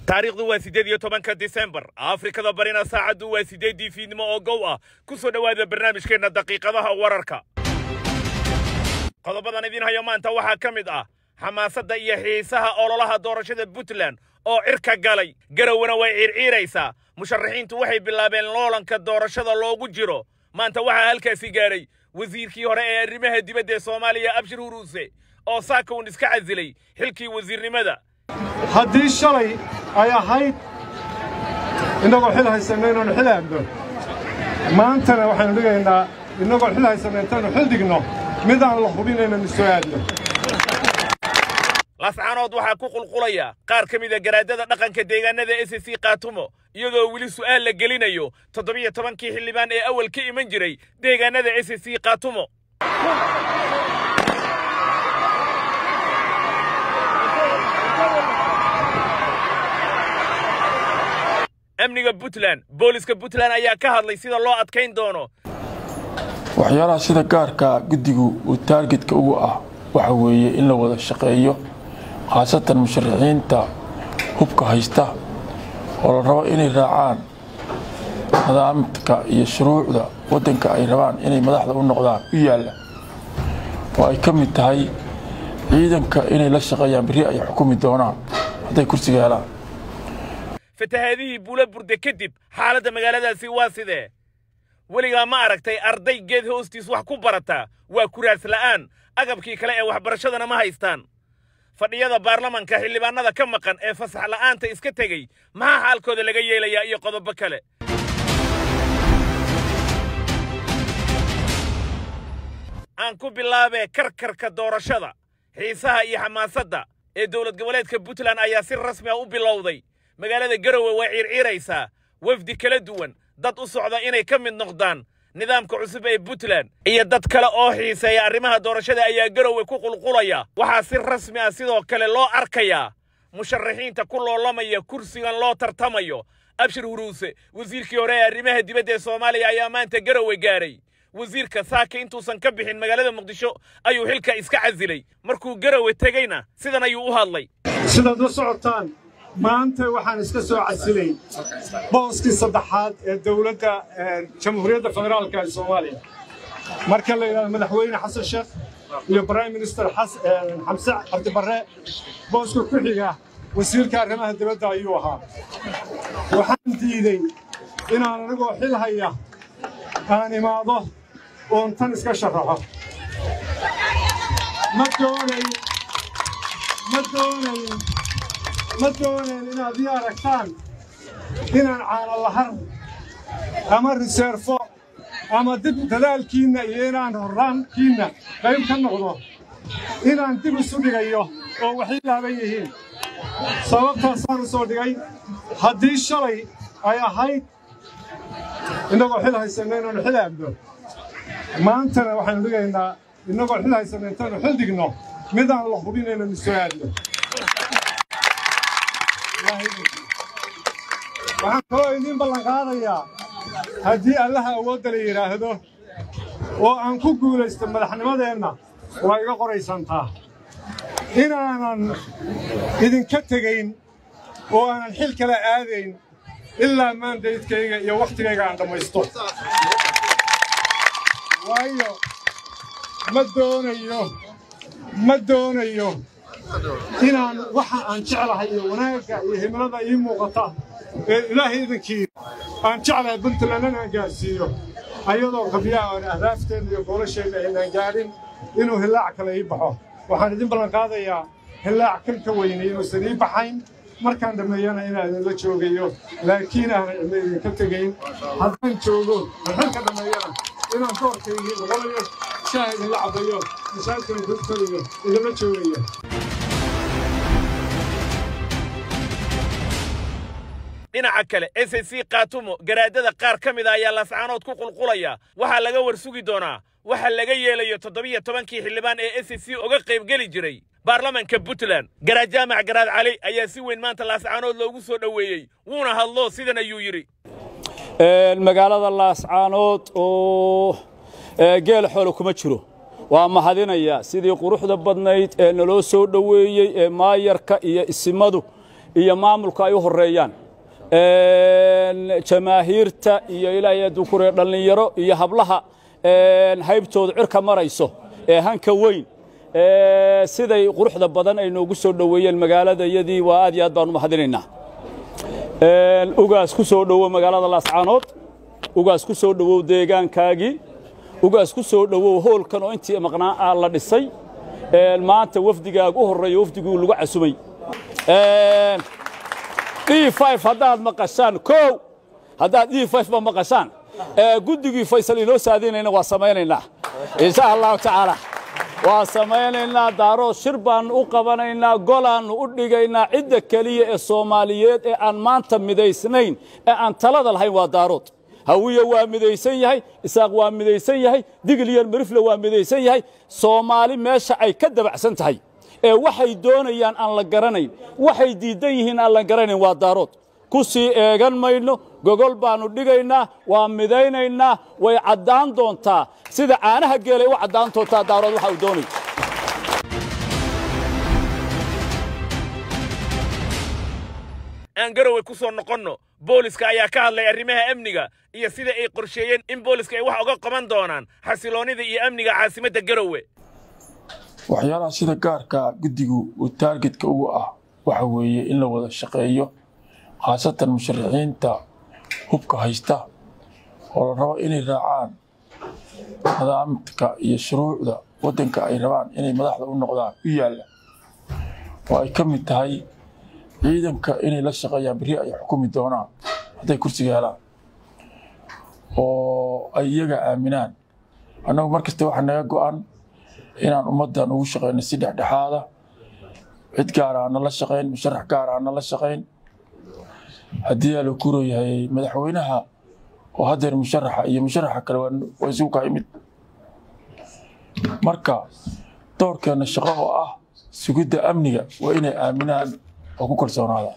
taariikhdu waa siddeed iyo tobanka disembar afrikada barina saacaddu waa siddeeddii fiidnimo oo gow ah ku soo dhowaada barnaamijkeenna daqiiqadaha wararka qodobadan idiin hayo maanta waxaa ka mid ah xamaasadda iyo xiisaha ololaha doorashada puntland oo cirka galay garowana way ciirciiraysaa musharaxiintu waxay bilaabeen loolanka doorashada loogu jiro maanta waxaa halkaasi gaadhay wasiirkii hore ee arrimaha dibadda ee soomaaliya abshir huruuse oo saakawn iska casilay xilkii wasiirnimada haddii shalay ay ahayd innagoo xil haysanno inaannu xil aadno maantana waxaynu dhigaynaa innagoo xil haysanno intaannu xil dhigno mid aan la hubin inaynu soo aadno lascaanood waxaa ku qulqulaya qaar ka mida garaadada dhaqanka deegaanada s c kaatumo iyadoo weli su'aal la gelinayo toddobiyo tobankii xildhibaan ee awal ka iman jiray deegaanada s c kaatumo amniga puntland booliska puntland ayaa ka hadlay sida loo adkayn doono waxyaalaha sida gaarka guddigu uu taargetka ugu ah waxa weeye in la wada shaqeeyo khaasatan musharaxiinta hubka haysta oo la rabo inay raacaan nidaamka iyo shuruucda waddanka ay rabaan inay madaxda u noqdaan u yaalla oo ay ka mid tahay ciidanka inay la shaqeeyaan berri ay xukumi doonaan hadday kursiga helaan fatahaadihii buula burde kadib xaaladda magaaladaasi waa sidee weligaa ma aragtay arday geed hoostiis wax ku barata waa kuraas la'aan agabkii kale ee waxbarashadana ma haystaan fadhiyada baarlamanka xildhibaanada ka maqan ee fasax la'aanta iska tegey maxaa xaalkooda laga yeelayaa iyo qodobo kale aan ku bilaabee karkarka doorashada xiisaha iyo xamaasadda ee dowlad goboleedka puntland ayaa si rasmi ah u bilowday magaalada garowe waa ciirciiraysaa wafdi kala duwan dad u socda inay ka mid noqdaan nidaamka cusub ee puntland iyo dad kale oo xiiseeya arrimaha doorashada ayaa garowe ku qulqulaya waxaa si rasmi ah sidoo kale loo arkayaa musharaxiinta ku loolamaya kursigan loo tartamayo abshir huruuse wasiirkii hore ee arrimaha dibadda ee soomaaliya ayaa maanta garowe gaadhay wasiirka saaka intuusan ka bixin magaalada muqdisho ayuu xilka iska casilay markuu garowe tegeyna sidan ayuu u hadlay sidaad la socotaan maanta waxaan iska soo casilay booskii saddexaad ee dowladda jamhuuriyadda federaalka ee soomaaliya marka la yidhahdo madaxweyne xasan sheekh iyo prime minister xamse cabdibarre booska ku xiga wasiirka arrimaha dibadda ayuu ahaa waxaan diidey inaan anigoo xil haya aan imaado oon tan iska sharaxo ma doonayn ma doonayn ma doonayn inaad ii aragtaan inaan caano lahar ama riseerfo ama dib dadaalkiinna iyo inaan horraankiinna qayb ka noqdo inaan dib isu dhigayo oo waxay laaban yihiin sababtaasaan u soo dhigay haddii shalay ay ahayd innagoo xil haysanno inaannu xil aadno maantana waxaynu dhigaynaa innagoo xil haysanno intaannu xil dhigno mid aan la hubin inaynu soo aadno waxaan kaloo idiin ballanqaadayaa haddii allaha awoodda la yidhaahdo oo aan ku guulaysto madaxnimadeenna waa iga qoraysantaa inaanan idinka tegayn oo aanan xil kala aadayn ilaa maandaydkayga iyo wakhtigayga aan dhammaysto waayo ma doonayo ma doonayo inaan waxa aan jeclahay iyo wanaagga iyo himilada ii muuqata ee ilaahay idinkii aan jeclahay puntland inaan gaadhsiiyo ayadoo qabyaha aan ahraafteenna iyo goolasheenna aynaan gaadhin inuu hillaac kale ii baxo waxaan idin ballanqaadayaa hillaac kan ka weynay inuusan ii baxayn markaan dhammeeyana inaan idinla joogayo laakiin aanan cidna idinka tegayn haddaan joogo xilka dhammeeyana inaan doorkaygii noqonayo shaah idinla cabbayo masaajidkan kutagayo idinla joogayo dhinaca kale s c kaatumo garaadada qaar ka mid a ayaa lascaanood ku qulqulaya waxaa laga war sugi doonaa waxa laga yeelayo toddobiyo tobankii xildhibaan ee s c oga qaybgeli jiray baarlamanka puntland garaad jaamac garaad cali ayaa si weyn maanta laascaanood loogu soo dhoweeyey wuuna hadlo sidan ayuu yidhi magaalada laascaanood oo geel xoolo kuma jiro waa mahadinaya sidii quruxda badnayd ee naloo soo dhoweeyey ee maayarka iyo isimadu iyo maamulka ay u horreeyaan jamaahiirta iyo ilaahay hadduu ku reer dhallinyaro iyo hablaha haybtooda cirka marayso ee hanka weyn siday quruxda badan ay noogu soo dhoweeyeen magaalada iyadii waa aad iyo aad baan u mahadinaynaa ugaas ku soo dhowow magaalada laascaanood ugaas ku soo dhowow deegaankaagii ugaas ku soo dhowow hoolkan oo intii maqnaa aa la dhisay maanta wafdigaaga u horreeya wafdiguu lagu casumay d haddaad maqashaan kow haddaad d ba maqashaan guddigii faysal inoo saadinayna waa samaynaynaa insha allahu tacaala waa samaynaynaa daarood shir baannu u qabanaynaa golaannu u dhigaynaa cidda keliya ee soomaaliyeed ee aan maanta midaysnayn ee aan talada lahayn waa daarood hawiye waa midaysan yahay isaaq waa midaysan yahay digliyan marifle waa midaysan yahay soomaali meesha ay ka dabacsan tahay ee waxay doonayaan aan la garanayn waxay diiddan yihiin aan la garanayn waa daarood ku sii eegan mayno gogol baannu dhigaynaa waa midaynaynaa way caddaan doontaa sida caanaha geelay u caddaan doontaa daarood waxa uu doonay aan garowe ku soo noqonno booliska ayaa ka hadlay arrimaha amniga iyo sida ay qorsheeyeen in booliska ay wax uga qaban doonaan xasiloonnida iyo amniga caasimadda garowe waxyaalaha sida gaarka guddigu uu taargetka ugu ah waxa weeye in la wada shaqeeyo khaasatan musharaxiinta hubka haysta oo la rabo inay raacaan nidaamka iyo shuruucda waddanka ay rabaan inay madaxda u noqdaan u yaalla oo ay ka mid tahay ciidanka inay la shaqeeyaan berri ay xukumi doonaan hadday kursiga helaan oo ay iyaga aaminaan annagu mar kasta waxaa naga go'an inaan ummaddan ugu shaqeyno si dhexdhexaada cid gaara aana la shaqayn musharax gaara aana la shaqayn haddii aa la kuro yahay madaxweynaha oo haddeer musharaxa iyo musharaxa kale waa isugu ka imid marka doorkeenna shaqo oo ah sugidda amniga waa inay aaminaan oo ku kalsoonaada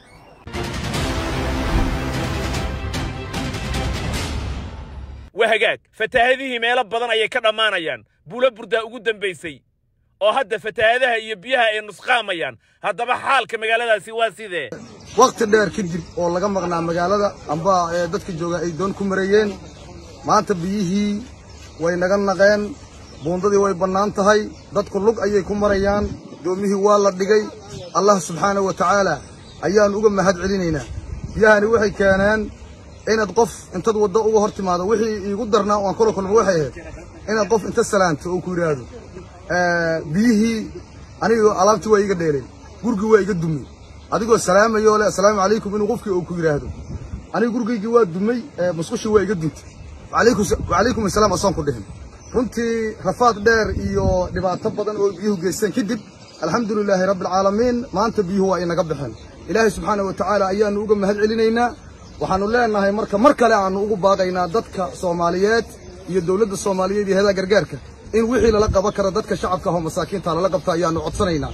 waa hagaag fataahadihii meelo badan ayay ka dhammaanayaan buulo burdaa ugu dambaysay oo hadda fataahadaha iyo biyaha ay nusqaamayaan haddaba xaalka magaaladaasi waa sidee wakhti dheer kadib oo laga maqnaa magaalada amba ee dadka jooga ay doon ku mareeyeen maanta biyihii way naga naqeen buundadii way bannaan tahay dadku lug ayay ku marayaan doomihii waa la dhigay allah subxaanahu wa tacaala ayaan uga mahad celinaynaa biyahani waxay keeneen inaad qof intaad waddo uga hor timaado wixii iigu darnaa oan kula kulma waxay ahayd inaad qof inta salaanto oo ku yidhaahdo biyihii anigoo alaabtii waa iga dheeleen gurigii waa iga dumay adigoo salaamayoo le assalaamu calaykum inuu qofkii uu ku yidhaahdo aniga gurigaygii waa dumay musqushii waa iga duntay wacalaykum assalaam asaan ku dhihin runtii rafaad dheer iyo dhibaato badan oo biyuhu geysteen kadib alxamdulilaahi rabbialcaalamiin maanta biyuhu waa inaga baxeen ilaahay subxaana wa tacaala ayaannu uga mahad celinaynaa waxaannu leenahay marka mar kale aannu ugu baaqaynaa dadka soomaaliyeed iyo dowladda soomaaliyeed iyo heedaha gargaarka in wixii lala qaban karo dadka shacabka ahoo masaakiinta lala qabta ayaannu codsanaynaa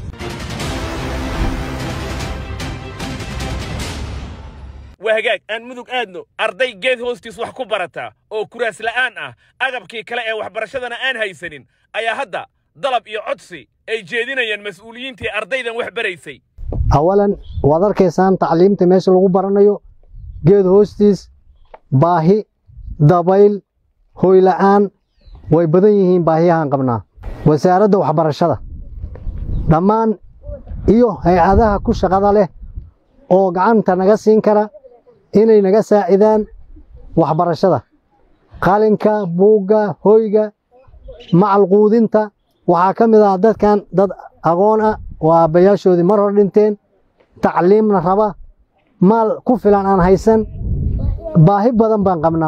waa hagaag aan mudug aadno arday geed hoostiis wax ku barataa oo kuraas la'aan ah agabkii kale ee waxbarashadana aan haysanin ayaa hadda dalab iyo codsi ay jeedinayaan mas'uuliyiintii ardaydan wax baraysay awalan waad arkaysaan tacliimta meesha lagu baranayo geed hoostiis baahi dabayl hoyla'aan way badan yihiin baahiyahaan qabnaa wasaaradda waxbarashada dhammaan iyo hay-adaha ku shaqada leh oo gacanta naga siin kara inay naga saacidaan waxbarashada qalinka buugga hoyga macalquudinta waxaa ka mid ah dadkan dad aqoon ah oo aabbayaashoodii mar hor dhinteen tacliimna raba maal ku filan aan haysan baahi badan baan qabnaa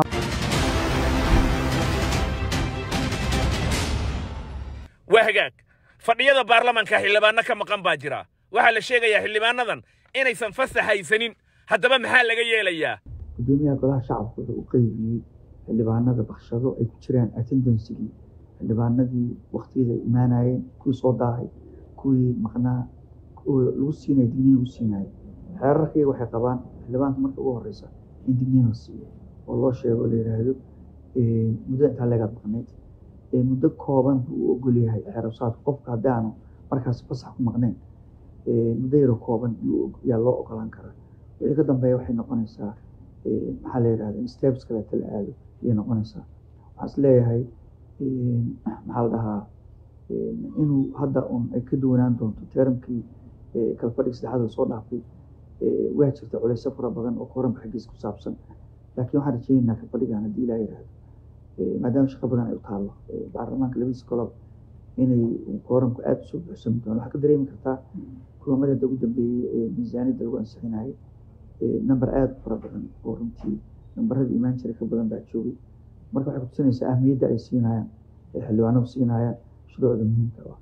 waa hagaag fadhiyada baarlamanka xildhibaanno ka maqan baa jira waxaa la sheegayaa xildhibaanadan inaysan fasax haysanin haddaba maxaa laga yeelayaa gudoomiyaha golaha shacabka wuxuu u qeybiyey xildhibaanada bakshado ay ku jiraan attendansigii xildhibaanadii wakhtiyada ay imaanayeen kuwii soo daahay kuwii maqnaa lagu siinaya digniin lagu siinaayo xeerarkayga waxay qabaan xildhibaanka marka ugu horeysa in digniin la siiyo oo loo sheego oo la yidhaahdo muddo intaa leegaad maqnayd muddo kooban buu u ogol yahay xeerabsaadka qofka haddii aanu markaas fasax ku maqnayn muddo yaro kooban yaa loo ogolaan karaa wixii ka dambeeya waxay noqonaysaa maxaa la yidhahda in steps kaleeta la aado ayay noqonaysaa waxaan is leeyahay maxaa la dhahaa inuu hadda un ay ka duwanaan doonto teramkii kalfadhig saddexaad la soo dhaafay waa jirta culeysyo fara badan oo kooranka xaggiisa ku saabsan laakiin waxaan rajeynaynaa kalfadhigan haddii ilaa yidhaahdo maadaama shaqo badan ay u taallo baarlamaanka labadiisa golob inay kooranku aada usoo buuxsami doono waxaa ka dareemi kartaa kulamada hadda ugu dambeeyey ee miisaaniyadda lagu ansixinayay number aada u fara badan oo runtii nambaradii imaan jiray ka badan baa joogay marka waxay kutusinaysaa ahmiyadda ay siinayaan ee xildhibaanadu siinayaan shuruucda muhiimka ah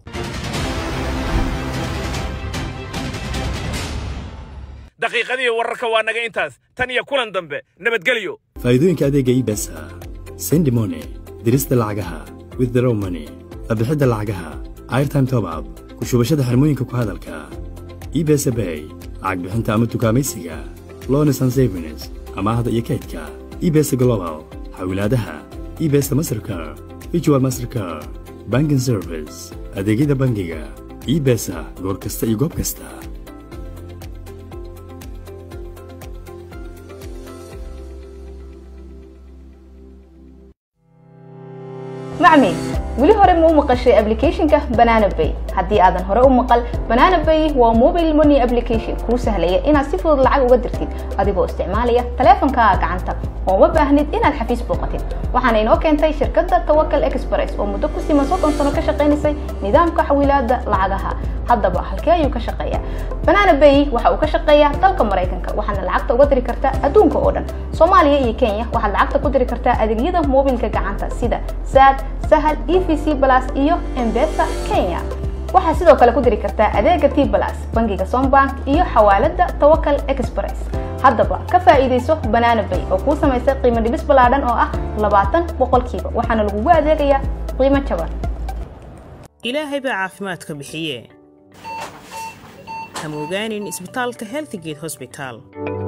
daqiiqadii wararka waa naga intaas tan iyo kulan dambe nabadgelyo faa'iidooyinka adeega ibesa sendi money dirista lacagaha withdraw money qabixidda lacagaha airtime top up ku shubashada xirmooyinka ku hadalka ibesa bay lacag bixinta ama tukaamaysiga lones and savings amaahda iyo kaydka ibesa global xawilaadaha ibesa mastercar virtual mastercar banking service adeegyada bangiga ibesa goor kasta iyo goob kasta macmiil weli hore ma u maqashay applicationka banana bay haddii aadan hore u maqal banana bay waa mobile money application kuu sahlaya inaad si fudud lacag uga dirtid adigoo isticmaalaya taleefankaaga gacanta oo ma baahnid inaad xafiis booqatid waxaana inoo keentay shirkadda tawakal express oo muddo ku siman soddon sano ka shaqaynaysay nidaamka xawilaadda lacagaha haddaba halkee ayuu ka shaqeeyaa banana bay waxa uu ka shaqeeyaa dalka maraykanka waxaadna lacagta uga diri kartaa adduunka oo dhan soomaaliya iyo kenya waxaad lacagta ku diri kartaa adeegyada mobilka gacanta sida saad sahal e v c plus iyo embesa kenya waxaad sidoo kale ku diri kartaa adeega t plus bangiga sombank iyo xawaalada tawakal express haddaba ka faa'iidayso banana bay oo kuu samaysay qiimo dhibis ballaadhan oo ah labaatan boqolkiiba waxaana lagugu adeegayaa qiimo jaban ilaahay baa caafimaadka bixiye hamogaanin isbitaalka healthgate hosbital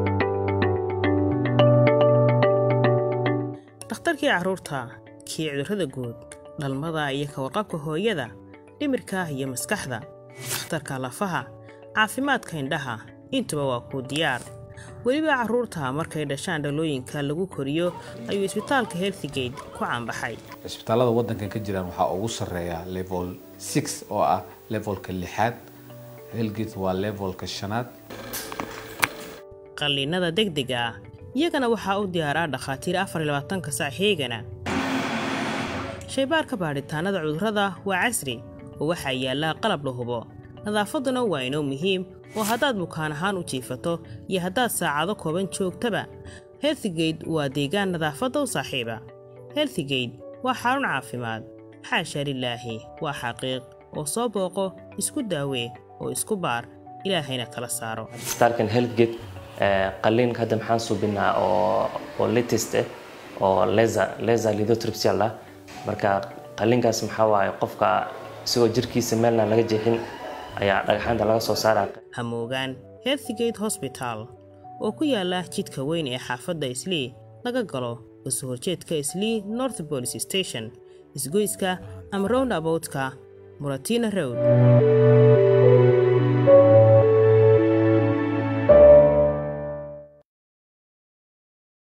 dhakhtarkii carruurta kii cudurrada guud dhalmada iyo ka warqabka hooyada dhimirka iyo maskaxda dhakhtarka lafaha caafimaadka indhaha intuba waa kuu diyaar weliba carruurta markay dhashaan dhalooyinka lagu koriyo ayuu isbitaalka healthgate ku caanbaxay isbitaallada waddankan ka jiraan waxaa ugu sarreeya level six oo ah levelka lixaad helgate waa levelka shanaad qalliinnada degdega ah iyagana waxaa u diyaaraa dhakhaatiir afar iyo labaatanka sac heegana shaybaarka baadhitaannada cudurrada waa casri oo waxaa yaallaa qalab la hubo nadaafadduna waa inoo muhiim oo haddaad bukaan ahaan u jiifato iyo haddaad saacado kooban joogtaba healthgate waa deegaan nadaafadda u saaxiiba healthgate waa xarun caafimaad xaasha lilaahi waa xaqiiq oo soo booqo isku daawee oo isku baar ilaahayna kala saaro isbitaalkan healthgate qalliinka hadda maxaan suubinaa oo oo latest ah oo laser laser lithotripsy ah marka qalliinkaas maxaa waaye qofka isagoo jirkiisa meelna laga jeexin ayaa dhagaxaanta laga soo saaraa hamoogaan healthgate hosbital oo ku yaala jidka weyn ee xaafadda islii laga galo kasoo horjeedka islii north police station isgoyska ama round aboutka muratina road